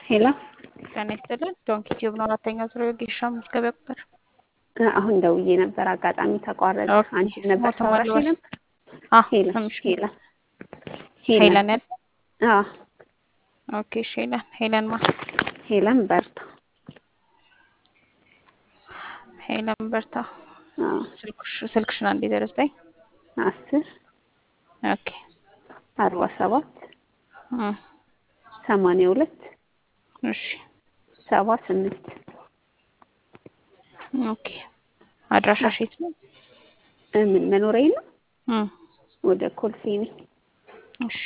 ሄሎ ጤና ይስጥልን። ዶንኪ ቲዩብ ነው አራተኛ ዙር የወጌሻ መዝገቢያ ቁጥር። አሁን ደውዬ ነበር፣ አጋጣሚ ተቋረጠ። ኦኬ። አንቺ ነበር ስሞት ታወራሽ ማልበስ ነበር? አዎ፣ ሄለን ስምሽ ሄለን ሄለን ያለ አዎ ኦኬ። እሺ፣ ሄለን ሄለን ማ ሄለን በርታ። ሄለን በርታ። አዎ ስልክሽ ስልክሽን አንዴ ዘረስጠኝ። አስር ኦኬ። አርባ ሰባት እም፣ ሰማንያ ሁለት እሺ፣ ሰባ ስምንት ኦኬ። አድራሻሽ የት ነው? ምን መኖሪያ ነው? እም፣ ወደ ኮልፌ ነኝ። እሺ።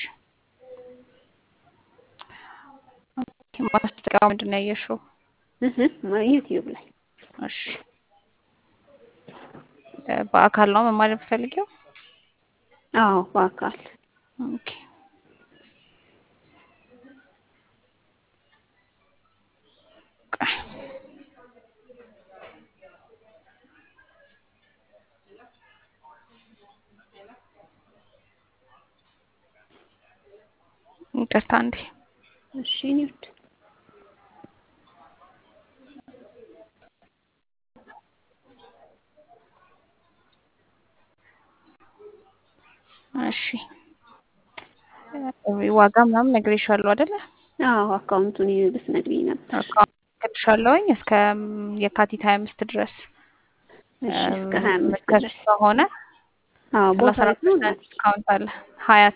ኦኬ። ማስታወቂያው ምንድን ነው ያየሽው? እህ ዩቲዩብ ላይ እሺ። እ፣ በአካል ነው መማር የምትፈልጊው? አዎ በአካል ኦኬ። ቆይ። ይቅርታ እንዴ እሺ ኒውድ እሺ እ፣ ዋጋ ምናምን ነግሬሻለሁ አይደለ? አዎ አካውንቱን ልትነግሪኝ ነበር። አካውንትልሻለሁኝ እስከ ም፣ የካቲት ሀያ አምስት ድረስ እሺ እስከ ሀያ አምስት ምትከፍይ ድረስ ከሆነ አዎ ቦታ ሰላሳ የት ነው? ፐርሰንት እናት ዲስካውንት አለ። ሀያት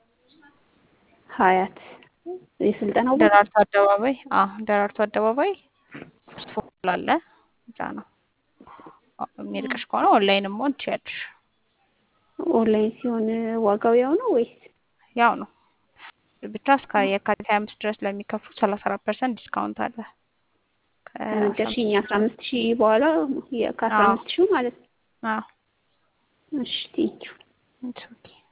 ሀያት የስልጠናው ቦታ ደራርቱ አደባባይ። አዎ ደራርቱ አደባባይ ሶስት ፎቅ አለ። እዛ ነው የሚርቅሽ ከሆነ ኦንላይንም መሆን ትችያለሽ። ኦንላይን ሲሆን ዋጋው ያው ነው ወይስ? ያው ነው ብቻ እስከ የካቲት ሀያ አምስት ድረስ ለሚከፍሉ ሰላሳ አራት ፐርሰንት ዲስካውንት አለ። ከአስራ አምስት ነገርሽኝ አስራ አምስት ሺህ በኋላ የ- ከአስራ አዎ አምስት ሺህ ማለት ነው። አዎ እሺ ቴንኪው ኢትስ ኦኬ